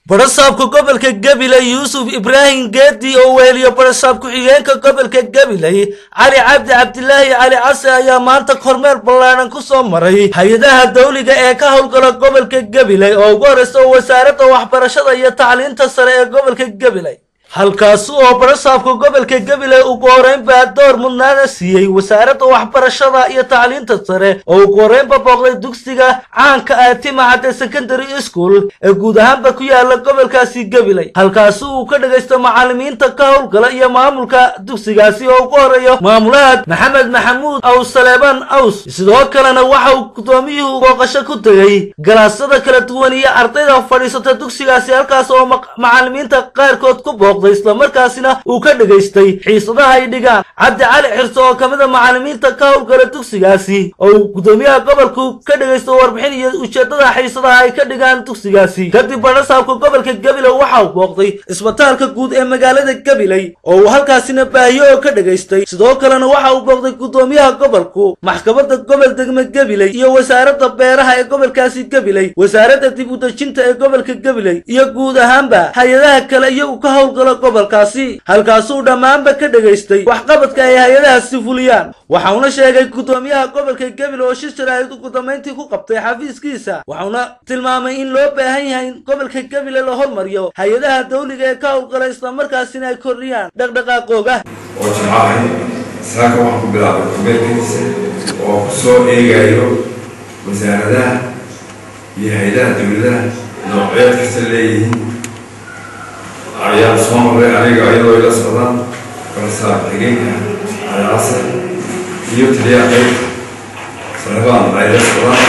barasaabka gobolka gabiley yuusuf ibraahim geedi oo weheliyo barasaab ku-xigeenka gobolka gabiley cali cabdi cabdilaahi cali case ayaa maanta kormeer ballaadhan ku soo maray hay-adaha dawliga ee ka howlgala gobolka gabiley oo ugu horreysa wasaaradda waxbarashada iyo tacliinta sare ee gobolka gabiley halkaasi oo barasaabka gobolka gabiley ugu horeynbaa door mudnaana siiyey wasaaradda waxbarashada iyo tacliinta sare oo ugu horeynba booqday dugsiga caanka ah timacadde secondary school ee guud ahaanba ku yaala gobolkaasi gabiley halkaasi uu ka dhagaysto macallimiinta ka howlgala iyo maamulka dugsigaasi oo ugu horeeyo maamulaha maxamed maxamuud aws saleebaan aws sidoo kalena waxa uu guddoomiyuhu booqasho ku tegey galaasada kala duwan iyo ardayda fadhiisata dugsigaasi halkaas oo macallimiinta qaarkood ku booqday islamarkaasina uu ka dhegaystay xiisadaha ay dhigaan cabdi cali xirso oo ka mid a macallimiinta ka howlgala dugsigaasi oo uu guddoomiyaha gobolku ka dhegaysto warbixin iyo ujeeddada xiisadaha ay ka dhigaan dugsigaasi kadib barasaabka gobolka gabiley waxa uu booqday isbitaalka guud ee magaalada gabiley oo uu halkaasina baahiyo oo ka dhegaystay sidoo kalena waxa uu booqday guddoomiyaha gobolku maxkamadda gobol degme gabiley iyo wasaaradda beeraha ee gobolkaasi gabiley wasaaradda dib u dejinta ee gobolka gabiley iyo guud ahaanba hay-adaha kale iyagu ka howlgala gobolkaasi halkaasuu dhammaanba ka dhegaystay waxqabadka ay hay-adahaasi fuliyaan waxauna sheegay guddoomiyaha gobolka gabiley oo shir sharaahid ugu dambayntii ku qabtay xafiiskiisa waxauna tilmaamay in loo baahan yahay in gobolka gabiley la hormariyo hay-adaha dawliga ee ka howlgala islamarkaasina ay kordhiyaan dhaqdhaqaaqooga oo jimcahay saaka waxaan ku bilaabay kormeerkiisa oo ku soo eegayo wasaaradaha iyo hay-adaha dowladaha noocyeed kasta leeyihiin ayaan soo maray aniga iyadoo ila socdaan barasaab xigeenka calaasa iyo taliyaha qaybta salebaan ay la socdaan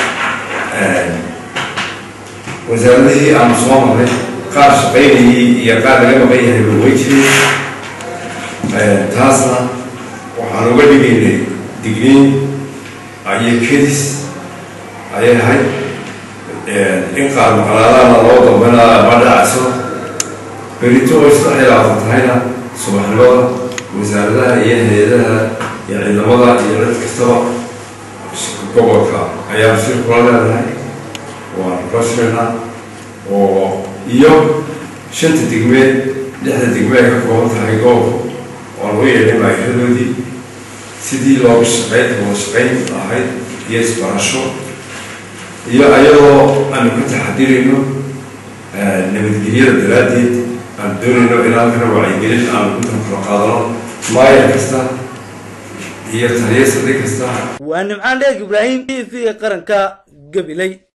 wasaaradihii aanu soo maray qaar shaqaynayay iyo qaar laga maqan yahay way jireen taasna waxaan uga dhigaynay digniin iyo kedis ayay ahayd in qaar maqlaadaana loo dambana ma dhacayso berito way saddex iyo labaatan tahayna subaxnimada wasaaradaha iyo hay-adaha iyo ciidamada iyo cid kastaba gobolka ayaan shir kula leedahay waan rasmina oo iyo shanta degmeed lixda degme ay ka kooban tahay gobolku waan u yeedhay maayiradoodii sidii looga shaqayn wada shaqayn lahayd iyo isbarasho iyo ayadoo aanu ka taxadirayno nabadgelyada daraaddeed aan doonayno inaan kana wacyigelin aan intan kala qaadano maayar kasta iyo taliya saldhig kasta waa nimcaan dheeg ibraahim t v qaranka gabiley